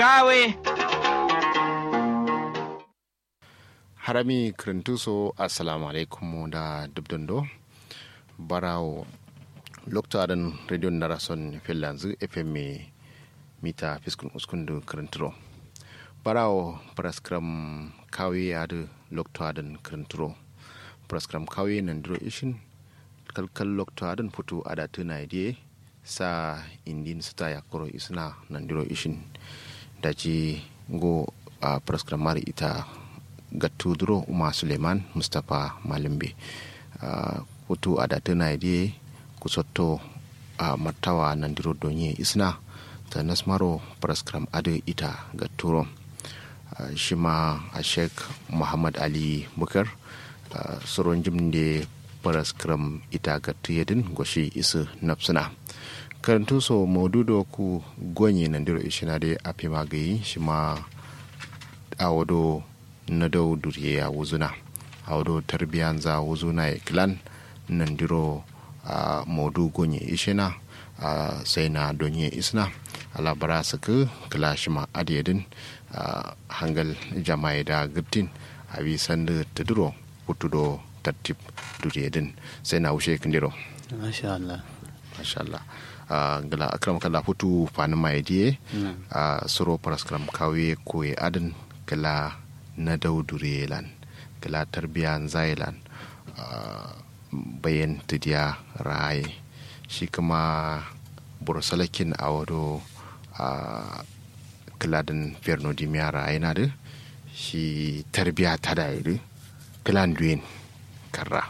kawe harami kirintuso assalamu alaikum da dubdundo barawo lokta adan radio narason finlands fm mita fiskun uskundu kirinturo barawo praskram kawe adu lokta adan kirinturo praskram kawe nandiro ishin kalkal lokta adan putu ada tuna idie sa indin sita yakoro isna nandiro ishin daji go a praskram mari ita gattuduro umar suleiman mustapha malimbe uh, kutu adatu naidi kusotto a uh, mattawa nandiro donye isna ta nasmaro praskram adu ita gatturo uh, shima a sheikh muhammad ali bukar uh, soron jimde praskram ita gattu yedin goshi isu napsuna karantu so maududo ku gonye nandiro ishina de api magayi shima awodo na dau durye a wuzuna a wado tarbiyan za wuzuna ya kilan nan diro a modu gonye ishina a sai na donye isna alabara su ka kila shi ma adiyadin a hangal jama'i da gittin a bi sanda ta duro hutu do tartib duriyadin sai na wuce kindiro Masha Allah. masha Allah a gala akram kala hutu fani mai diye a suro paraskram kawe koye adin kala na daudurelan kala tarbiyan zailan bayan tidiya raye shi kuma bursalakin a wado a kiladin fernodimiya raye na da shi tarbiya ta da iri kilan duyin karra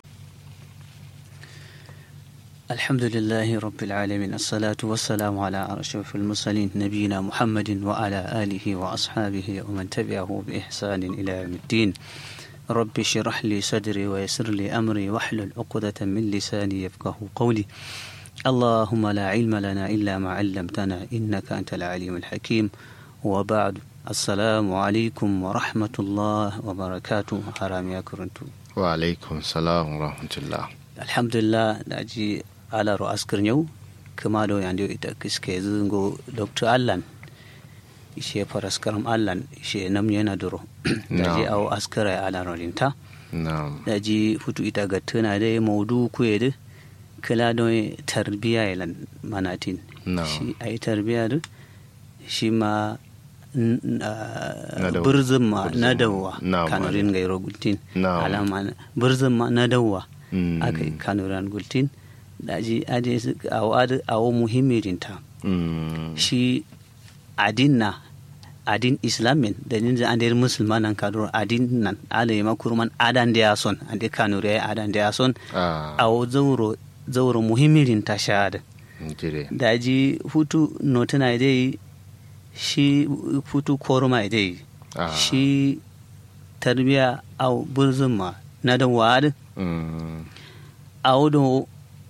الحمد لله رب العالمين الصلاة والسلام على أشرف المرسلين نبينا محمد وعلى آله وأصحابه ومن تبعه بإحسان إلى يوم الدين رب اشرح لي صدري ويسر لي أمري واحلل عقدة من لساني يفقه قولي اللهم لا علم لنا إلا ما علمتنا إنك أنت العليم الحكيم وبعد السلام عليكم ورحمة الله وبركاته حرام يا كرنتو wa alaikum salam wa rahmatullah الحمد لله ناجي على رؤاس كرنيو كما دو ياندو إتا كسكي زنغو دكتور ألان ishe faraskaram allan ishe nam yana duro daji Na'am. awo askara ala rolinta na'am daji futu ita ga tuna da maudu kuye da kala don tarbiya yalan manatin Na'am. shi a yi tarbiya da shi ma n- n- ah, Na dawa. birzin ma Birzin na ma. dawa Na'am, kanurin gairo gultin Na'am. alama na- birzin ma na dawa Mm. aka yi kanuran gultin daji aje su awo adu- awo muhimmirinta Mm. shi adin na adin islamin da ninja an der musulmanan kaduro adin nan ala yama kurman adan da ya son an de kanure adan da ya son ah a zauro zauro muhimmirin ta shahada jire daji hutu notuna dai shi hutu koruma dai Ah. shi tarbiya au burzun ma na da wa'ad Mm. a wudu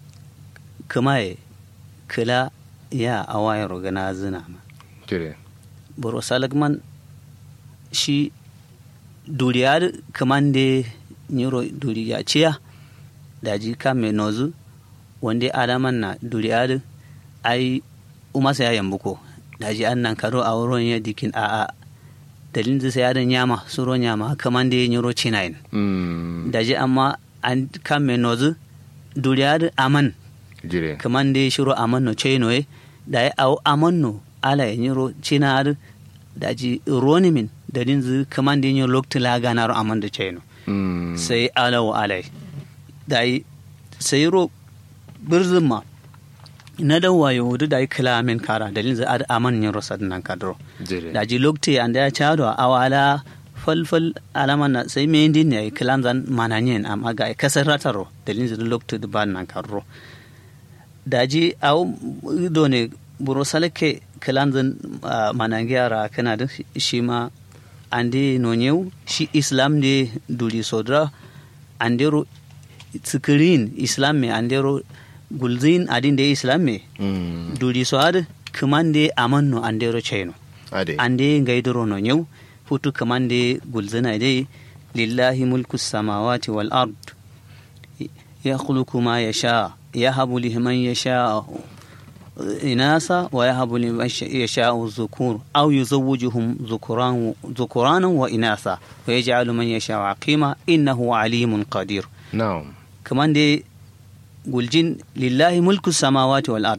kamaye kila ya awayar gana zina ma jire boro salagman shi duriyar kamande nyiro duriya ciya daji kame nozu wanda adaman na duriyar ai umasa ya yambuko daji an nan karo a wurin ya dikin a a dalin zai ya da nyama suro nyama kamande nyiro cinayin Mm. daji amma an kame nozu duriyar aman jire kamande shiro aman no chenoe da ya au aman no ala ya nyiro chinar da ji roni min da din zu kamande nyo lokti la ganar aman da cheno Mm. sai ala wa alai da yi sai ro birzin ma na da wayo wudu da yi kila min kara dalin zu ad aman nyo rosad nan kadro jire da ji lokti an da ya chado awala falfal alaman na sai me din ne kilan zan mananyen amma ga ai kasar rataro dalin zu lokti da ban nan kadro daji aw do ne buro salake kilanzin manangiyara kana da shi ma ande no nyau shi islam de duli sodra andero tsikirin islam me andero gulzin adin de islam me Mm. duli so ad kumande amanno andero cheno ade ande ngaidoro no nyau futu kamande gulzina dai lillahi mulku samawati wal ard yakhluqu ma yasha yahabu liman yasha إناثا ويهب لمن يشاء الذكور أو يزوجهم ذكران ذكرانا وإناثا ويجعل من يشاء عقيما إنه عليم قدير na'am كمان دي قلجين لله ملك السماوات والأرض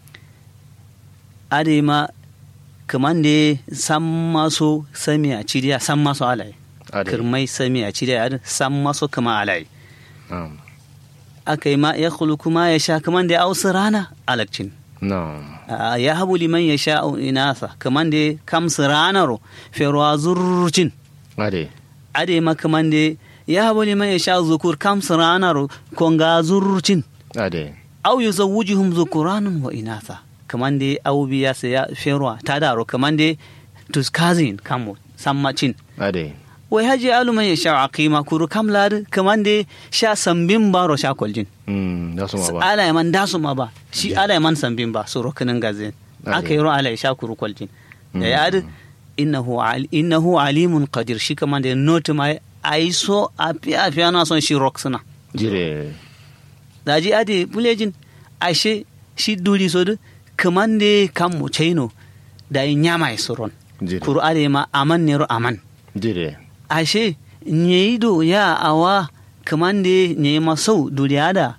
أدي ما كمان دي سما سو سمي أشيديا سما سو علي ade كرمي سمي أشيديا سما سو كما علي na'am أكي ما يخلق ما يشاء كمان دي أو سرانا ألكشين na'am Ah, ya habu liman ya sha'u inasa kaman da kam siranaro ferwa zurcin ade ade ma kaman da ya habu liman ya sha'u zukur kam siranaro konga zurcin ade au yuzawwijuhum zukuranun wa inasa kaman da au biya sa ya ferwa ta daro kaman da tuskazin kamo sammacin ade wai haji alu man ya sha'u aqima kuru kam lad kaman da sha sambin baro sha koljin mm da su ma ba ala ya man dasu ma ba shi ala ya man sambin ba so rokanin gazin Ade. aka yi ro ala ya sha kuru kwaljin da ya adi innahu al- innahu alimun qadir shi kama da notu ma ai so a fi a fi ana son shi rock suna jire da ji adi bulejin ashe shi duri so du kaman da kan mu chaino da yi nyama ya soron jire kuru ala ma aman ne ro aman jire ashe nyeido ya awa kaman da nyi masau duriya da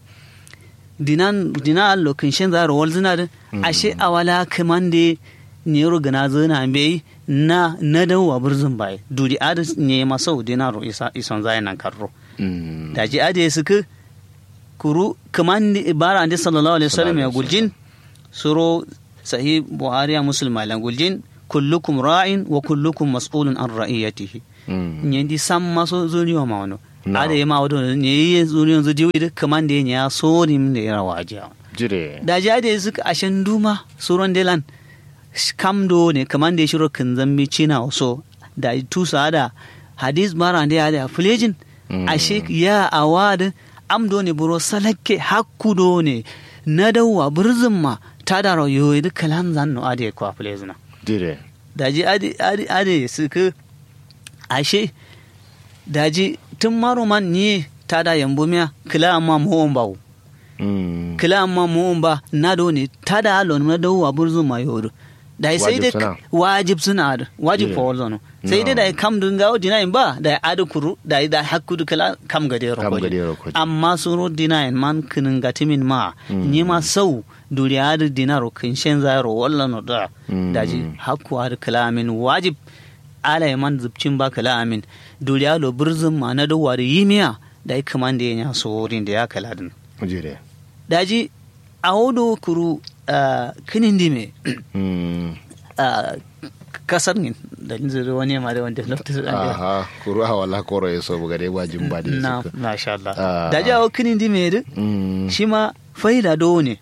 dinan dina lokin shin zaro wal zina da ashe awala kaman da nyero gana zina bai na na dawo burzun bai duri ada nyi masau dinaro isa ison zai nan karro mm da ji ade suka kuru kaman da ibara ande sallallahu alaihi wasallam ya guljin suro sahih buhari ya muslim malan guljin kullukum ra'in wa kullukum mas'ulun an ra'iyatihi mm nyendi samma so zuniyo ma wono No. ada yema wodo nyeyi zuniyo zo diwi de kamande nya so nim de rawaji jire da jade suka ashen duma suron delan kam do ne kamande shiro kan zambi china so da tusa da hadis mara de ada fulejin Mm. ashe ya awad am do ne buro salakke hakku do ne na dawa burzin ma ta da rayo da kalan zanno ade kwa fulejina jire daji ade ade ade suka ashe daji tun maro man ni ta da yambo miya kila amma muhon bawo mm kila amma muhon ba na do ne ta da alon na dawo a burzu ma yodo da sai Wajib dai suna. wajib suna da wajib Yeah. fa walzo sai dai No. da kam dun gawo dinayin ba da adu kuru da da hakku du kala kam gade ro Kam koji. gade ro koji. amma suro dinayin man kinin gatimin ma Mm. ni ma sau duri adu dinaro kin shen zaro wallan no da Mm. daji hakku adu kalamin wajib ala ya man zubcin ba kalamin duri alo burzun ma na dawo da yimiya da ya kamanda ya so wurin da ya kala din jire daji a wodo kuru uh, kinin dime mm uh, kasar ne da zai wani ma da wanda lokacin da aha kuru a wala koro ya so buga dai wajin ba da na suka masha Allah Ah. daji a wo kinin dime din mm shi ma faida do ne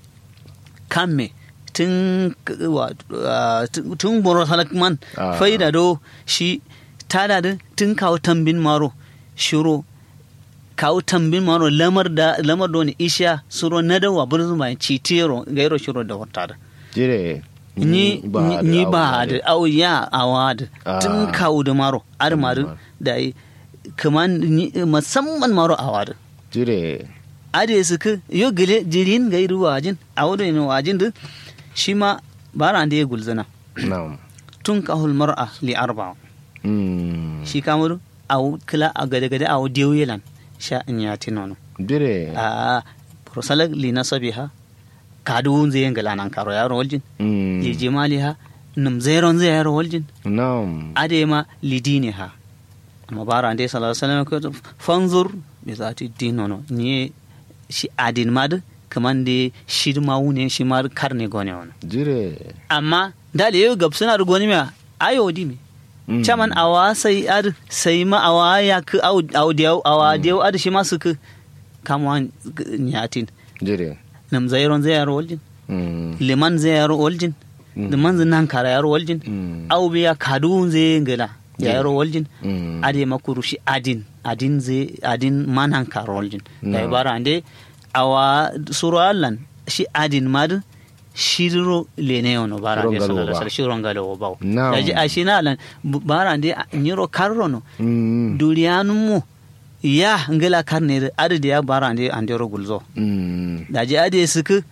kan me tun wa- uh, tun- tun boro halakman Ah. faida do shi tada da tun kawo tambin maro shiro kawo tambin maro lamar da lamar do ne isha suro na da wa burzu mai citero gairo shiro da wata da jire ni da ni ba abu da au ya awad Ah. tun kawo da maro ar maru Maro. da yi kaman ni- musamman maro awad jire ade suka yo gele jirin ga iru wajin a wado ne wajin da shi ma bara da ya gulzana na'am tun kahul mar'a li arba mm shi kamar a kila a gade gade a diyo yelan sha in ya tinono jire a prosalak li nasabiha kadu zai yin gala nan karo yaro waljin mm li jimaliha num zairon zai yaro waljin na'am ade ma li diniha amma bara da sallallahu alaihi wasallam ko fanzur bi zati dinono ni shi adin mad kaman da shi ma wune shi ma karne gone wona jire amma dale yau gab suna da goni ma ayo di me Mm. chaman awa sai ad sai ma awa ya ku au au diau awa diau ad shi ma su ku kamwan nyatin jire nam zairon zai yaro waljin mm liman zai yaro waljin Mm. liman zai nan kara yaro waljin Mm. au biya kadu zai ngala ya Yeah. yaro waljin Mm. ade makuru shi adin adin zai adin manan kara waljin No. da bara ande awa suru allan shi adin mad shiro lene ono bara ande Shirongalo sallallahu alaihi ba. wasallam shirongalo wo bawo No. daji ashina allan bu- bara ande nyiro karrono mm duriyanun mu ya ngala karne ade ya bara ande ande ro gulzo mm daji ade suku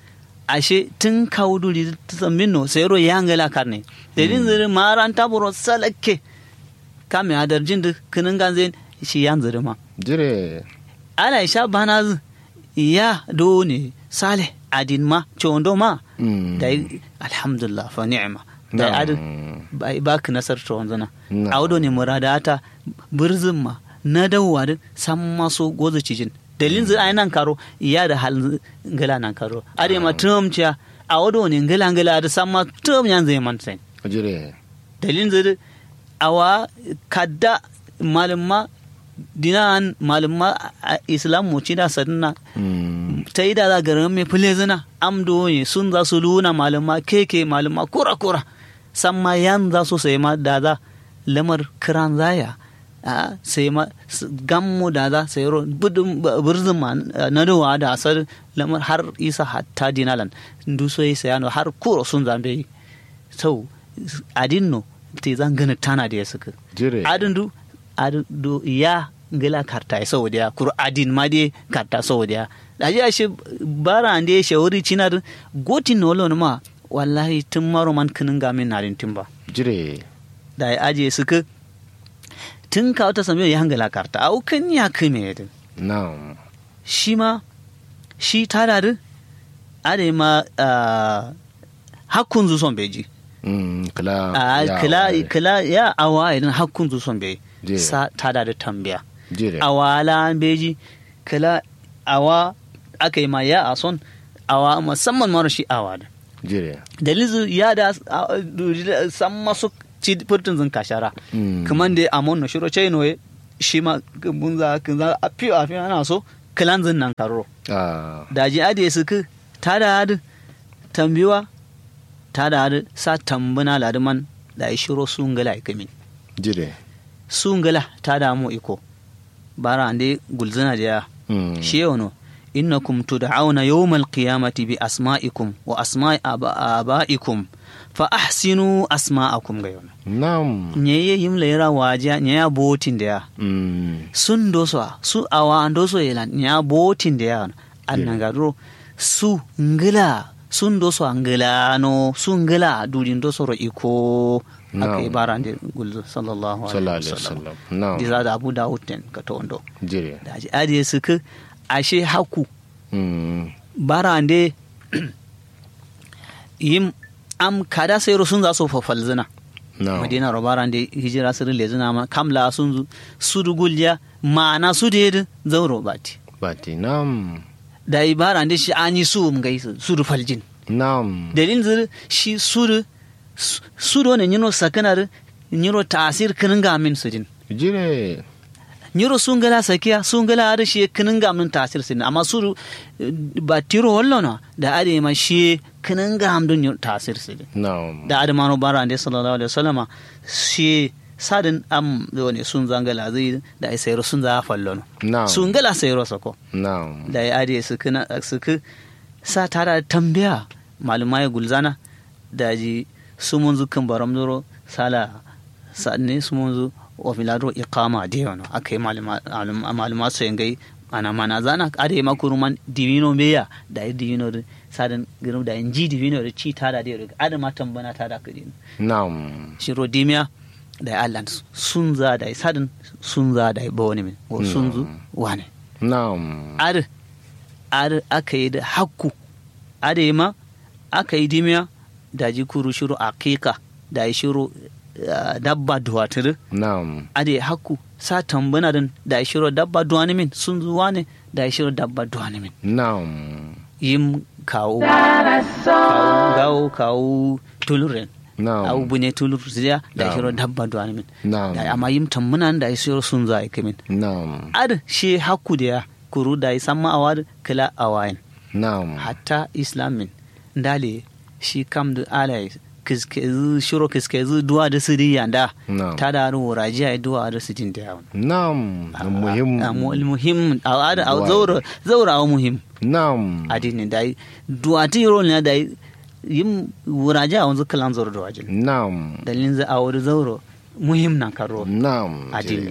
ashe tun kawo duri tsammin no sai ro yangala karne dalin zuri maran taburo salake kame hadar jin da kinin ganzen shi yan zuri ma jire ala isha bana zu ya do ne sale adin ma chondo ma Mm. da alhamdulillah fa ni'ma da Na'am. adin ba ba ka nasar to wanzana Na'am. awdo ne muradata birzin ma na dawwa da san maso gozo cijin dalin zai nan karo iya da hal ngala nan karo ade ma tum ciya awdo ne ngala ngala da san ma tum yan zai man sai jire dalin zai awa kadda malumma dinan malumma a islam mu ci da sadna Mm. ta yi da za garin mai fule zina amdo ne sun za su luna malama keke malama kura kura san ma yan za su sai ma da za lamar kiran zaya a sai ma s- gammu da za sai ro budun b- birzin ma na dawa da asar lamar har isa hatta dinalan ndu so yi sayano har kuro sun zambe yi sau adin no te zan gana tana da ya suka jire adin du adin du ya ngila karta ya saboda ya kuru adin ma dai karta saboda ya da ji ashe bara ande shawari cinar gotin no lon ma wallahi tun maro man kinin ga min narin timba jire da ya aje suka tun ka wata samiyo ya hangala karta au kan ya kime din na'am shi ma shi tada din ade ma ah, hakkun zu son beji Mm, kala a ya kila waye. kila ya awa idan hakkun zu son beji Je. sa tada da tambaya jire awala beji kala awa aka yi ma ya a son awa musamman mara shi awa da jire dalizu ya da a- du- san masu ci furtun zin kashara Mm. kaman da amon na shiro chai noye shi ma bunza kunza a fiyo a fiyo ana so kilan zin nan karo ah da ji ade su ku ta da hadu tambiwa ta da hadu sa tambuna laduman da ya shiro sun gala ikamin jire sun gala ta da mu iko bara ande gulzina da ya Mm. shi yau no innakum tud'auna yawmal qiyamati bi asma'ikum wa asma'i aba- aba'ikum fa ahsinu asma'akum ga yau na'am nye ye yim lera waja nye ya botin da ya Mm. sun doso a, su awa an doso yelan nye ya botin da ya annan gadro su ngila sun doso a ngila no su ngila dudin doso ro iko aka Na'am. ibara ande gulzo sallallahu sallallahu alaihi alaihi wasallam wasallam na'am diza da abu dawud ten ka to ondo jire da aji adiye suka ashe haku Mm. barande yim am kada sai sun za su fafalzina na'am madina ro barande hijira sirri lezina ma kamla sun zu su dugulja ma'ana su da yadda zauro bati bati na'am da yi barande shi an yi su mu gaisu su du faljin na'am dalilin zir shi su du su do ne nyino sakanar nyiro tasir kinin ga min su din jire nyiro sun gala sakiya sun gala har shi kinin ga min tasir sin amma su du, eh, ba tiro wallo na da ade ma shi kinin ga min tasir sin na'am da adamano bara ande sallallahu alaihi wasallama shi sadin am do ne sun zangala zai da ai sayro sun za fallo na'am sun gala sayro sako na'am da ya ade su kana su ku sa tara tambaya malumai gulzana da ji su mun zukan baram doro sala sanne su mun zu wa filado iqama de wano akai maluma maluma su yangai ana mana zana ade makuruman divino meya da yi divino da sadan girum da inji divino da ci tada da riga adama tambana tada kudin na'am shiro dimiya da ya allan sun za da ya sadin sun za da ya ba wani min ko sun zu wane na'am ar ar aka yi da hakku ar yi ma aka yi dimiya da ji kuru shiru aqiqa da ya shiru ah, dabba duwatir na'am ar yi hakku sa tambana din da ya shiru dabba duwani min sun zu wane da ya shiru dabba duwani min na'am yim kawo kawo gawo kawo tuluren na'am abu bune tulur ziya da Na'am. shiro dabba duwani min na'am da amma yim tammunan da shiro sun za a min na'am ad shi hakku da ya kuru da ya samma awad kila awayin na'am hatta islamin ndale shi kam da alai kiskezi shiro kiskezi duwa da siri yanda na'am ta da ru raji ai duwa da sijin da yawon na'am muhim muhim a ada a Duwa. zaura zaura a muhim na'am adini da duwa ti yoro ne da yim wuraje a wanzu kalan zaura da wajin na'am dalilin za a wuri zauro muhim na karo na'am adini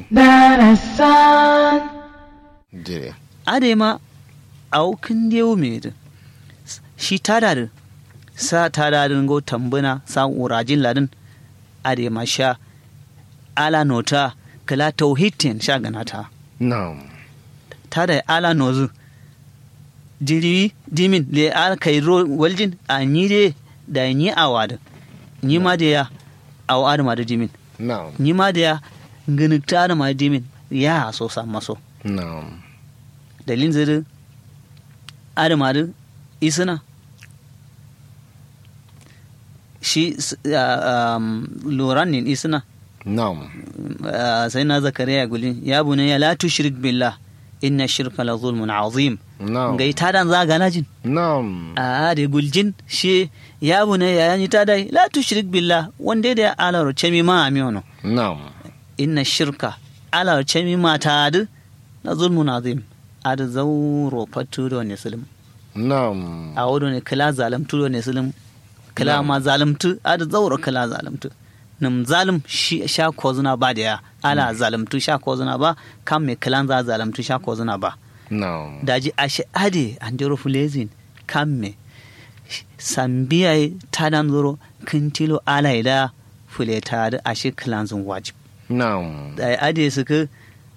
jire ade ma aukin dewu me da shi tada da sa tada da go tambuna sa urajin ladin ade ma sha ala nota kala tauhidin sha ganata na'am tada ala nozu jiri dimin le al kai ro waljin a ni de da ni awada ni ma da ya awada ma da dimin na'am ni ma da ya nginita da ma dimin ya so sa maso na'am dalin ziri adamadu isina shi loran ne isina na'am sai na zakariya gulin ya bune ya la tushrik billah inna shirka la zulmun azim na'am ga ita dan za gana jin na'am a da guljin shi ya bune ya yani ta dai la tushrik billah wanda da ala roce mi ma amiyono na'am inna shirka ala roce mi ma ta adu la zulmun azim ada zauro fatudo ne sulum na'am a wado ne kala zalamtu ne sulum kala ma zalamtu ada zauro kala zalamtu nim zalim shi sha kozuna ba da ya ala zalamtu sha kozuna ba kan me kalan za zalamtu sha kozuna ba na'am daji ashe ade andero fulezin kan me sambiya ta dan zoro kintilo ala ida fuleta da ashe kalan zun wajib na'am da ade suka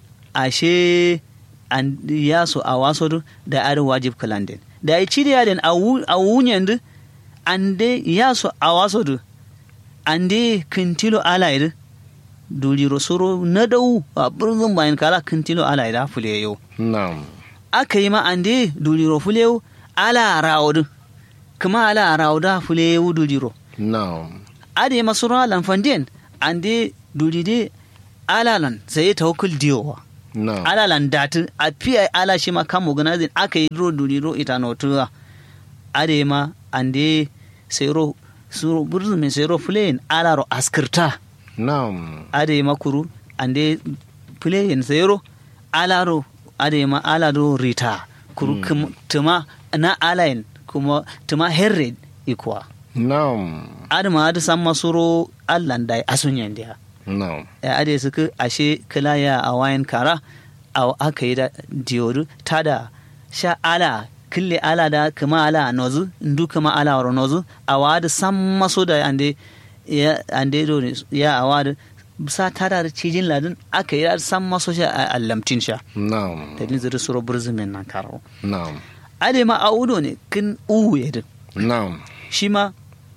ashe an ya so a waso da are wajib kalandin da ya ci da yadin a wunyan du an de ya so a waso du an de kintilo alaid duli rosoro na dau a birnin bayan kala kintilo alaid a fule yau na'am aka yi ma an de duli ro fule yau ala rawo kuma ala rawo da fule yau duli ro na'am ade masu ralan fandin an de duli de alalan sai tawakkul diyowa na'am ala landatu a fiye ala shi ma kan organizing aka yi ro duri ro ita no tuwa ade ma ande sero suro burzu min sero plane ala ro askirta na'am ade ma kuru ande plane sero ala ro ade ma ala ro rita kuru kum- tuma na alain kuma tuma herred ikwa na'am ade ma ade san masuro allan dai asunyan dia na'am ya ade suka ashe kila ya a wayan kara a aka yi da diyoru ta da sha ala kille ala da kuma ala nozu ndu kuma ala waro nozu a wada san maso da ande ya ande do ne ya a wada sa ta da cijin ladin aka yi da san maso sha a allamtin sha na'am da ni zuri suro burzumin nan karo na'am ade ma a udo ne kin uhu ya din na'am shi ma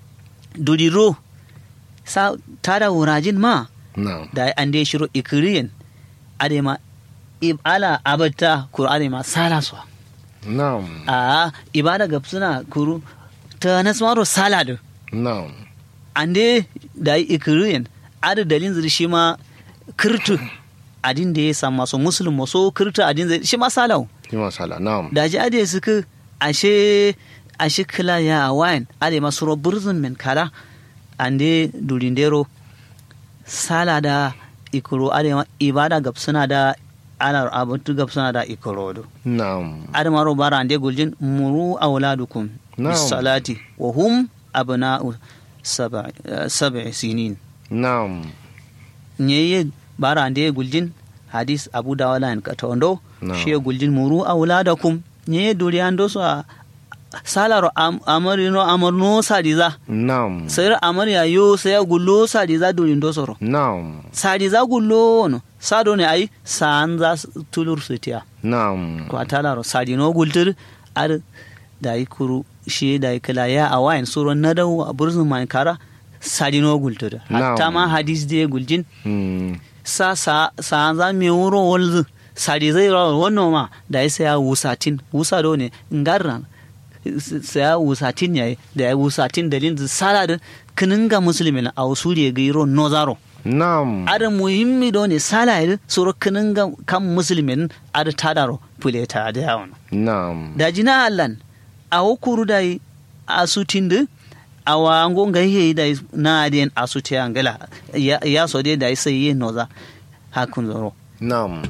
dudiro sa ta da wurajin ma na'am da an dai shiro ikiriyin adema ala abata kuru adema sala su na'am a ibada ga suna kuru ta nasmaro sala da na'am an dai da yi ikiriyin adu dalin zai shi ma kirtu adin da ya samu masu musulun maso kirtu adin zai shi ma salau yi masala na'am da ji ade suka ashe ashe kila ya wayan ade masu ro burzun min kala an dai durindero sala da ikoro ade ma ibada gab suna da anar abatu gab suna da ikoro do na'am ade maro bara ande guljin muru awladukum Na'am. bis salati wa hum abna'u sab'i sab'i sinin na'am nyeye bara ande guljin hadis abu dawala en katondo Na'am. shi guljin muru awladakum nyeye duri ando so a- salaro am, amarino amarno sadiza na'am sayar amarya yo saya gullo sadiza duri ndo soro na'am sadiza gullo no sado ne ai sanza tulur sutiya na'am ko atalaro sadino gultur ar da yi kuru shi da yi kala ya a wayan suro na dawo a burzun man kara sadino gultur hatta Na'am. ma hadis de guljin Hmm. sa sa sa za mi wuro wolzu sadi zai rawa wannan ma da ya saya wusatin wusa do ne ngarra saya wusatin yayi da ya wusatin dalin zu sala da kininga muslimin a usuri ga iro nozaro na'am ada muhimmi do ne sala ya suro kininga kan muslimin ada tadaro puleta da yawon na'am da jina allan a hukuru da yi asutin da a wango ga yi da na adiyan asuti angala ya ya so dai da yi sai yi noza hakun zoro na'am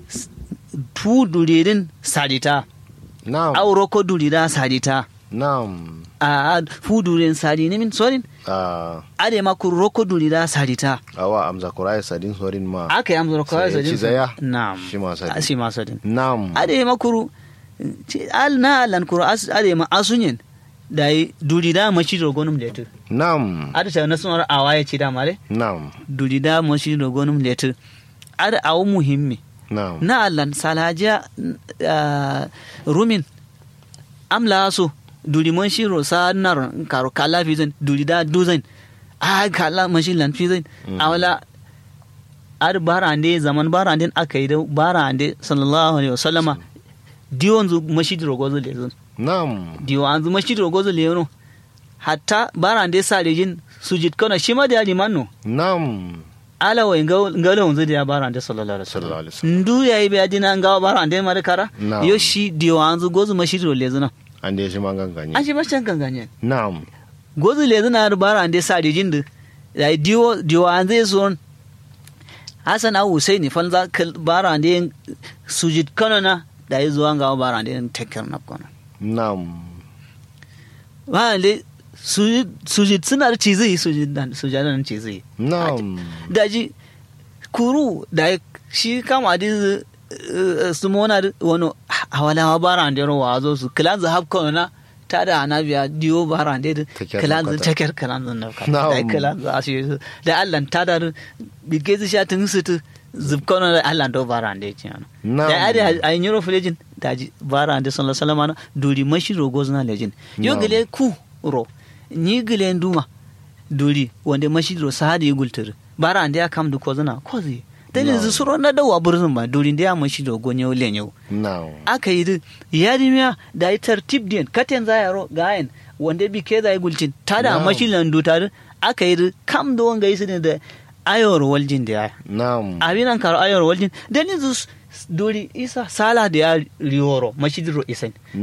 tu duririn sadita na'am auro ko durira sadita na'am a fu duririn sadi ne min sorin ah ade ma ku roko durira sadita awa amza kurai sadin sorin ma aka yi amsa kawai Sai sadin ci zaya? na'am Shi ma sadin. shi ma sadin na'am ade ma kuru ci- al na lan kuru as- ade ma asunyin da yi duri da mashi rogonum letu Nam. ada ta na sunar awa ya ce da mare Nam. duri da mashi rogonum letu ada awu muhimmi Nam. na allan salaja ah, rumin amla so duri man shi ro sa nar karo kala fizin duri da duzin a kala man shi lan fizin awala ar barande zaman barande aka yi da barande sallallahu alaihi wasallama diwon zu mashi rogozo lezun Nam. diwo an zu mashi rogozo lezun hatta barande sa rejin sujit kana shi ma da liman no Nam. ala wa ngalo wanzu da ya barande sallallahu alaihi Sallallahu wasallam alaihi wasallam. ndu yayi be adina ngawa barande mare kara Na'am. yo shi diwo an zu gozu mashi ro lezun An da shi man ganganye. an shi bashan ganganye Nam. gozu lezun na barande sa rejin da da diwo diwo an zai so Hassan Abu Husaini fanza barande sujit kana na da yi zuwa ngawa barande tekkar na kana Nam. wale sujit suna da cizi sujadan cizi Nam. daji kuru da shi kama di su mona da wani hawala baran da rawa zo su kilan za hapka na ta da ana biya diyo baran da Teker kilan za nafkata. teker kilan za na kata Na'am. da kilan za shi da Allah ta da bige su sha tun su tu zubkona da Allah do baran da ci ana Na'am. da ade a yin yoro filejin daji baran da sallallahu alaihi wasallam duri mashi rogo zna lejin yo Na'am. gele ku ro ni gele nduma duri wanda mashi ro sahadi gultur baran da ya kam du ko zna ko zai dalin Na'am. zu suro na dawa burzun ba duri da ya mashi rogo ne lenyo Nam. aka yi din yarimiya da yi tartib din katen za yaro gayen wanda bi ke za yi gulcin ta da Na'am. mashi landu ta din aka yi din kam da wanga yi su ne da ayor waljin da ya Nam. abinan karo ayor waljin dalin zu duri isa sala da ya riworo mashi diro isan